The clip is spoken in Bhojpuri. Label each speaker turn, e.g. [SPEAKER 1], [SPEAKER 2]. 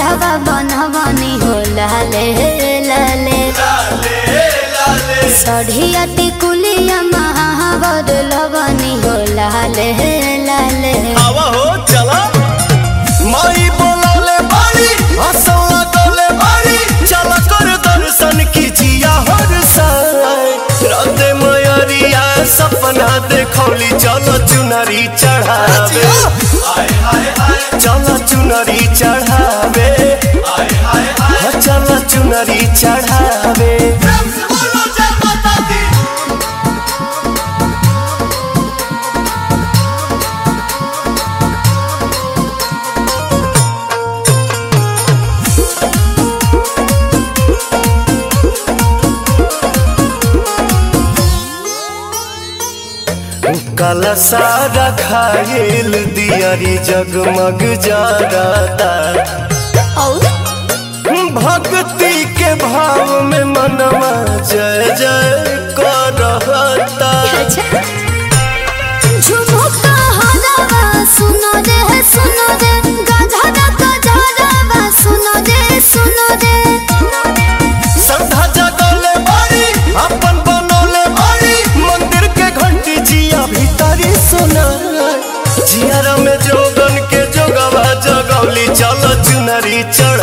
[SPEAKER 1] हरावा बनवनी हो लाले लाले सढ़िया टिकुलिया महावर लवनी हो लाले लाले
[SPEAKER 2] आवा हो चला माई बोलौले बारी हंसौला गौले बारी चला कर दर्शन कीजिया हर साय राते मयरिया सपना देखौली चलो चुनरी चढ़ावे चलो चुनरी चढ़ावे हाँ, चलो चुनरी चढ़ावे काला सारा खायल दियारी जगमग जाता
[SPEAKER 1] और
[SPEAKER 2] भक्ति के भाव में मनवा जय जय करता
[SPEAKER 1] अच्छा झुमुका हरावा सुनो रे सुनो रे गधरा गधरावा सुनो रे सुनो रे
[SPEAKER 2] श्रद्धा जगौले बारी अपन बनौले बारी मंदिर के घंटी जिया भीतरी सुना जियारा में जोगन के जोगवा जगौली चलो चुनरी चढ़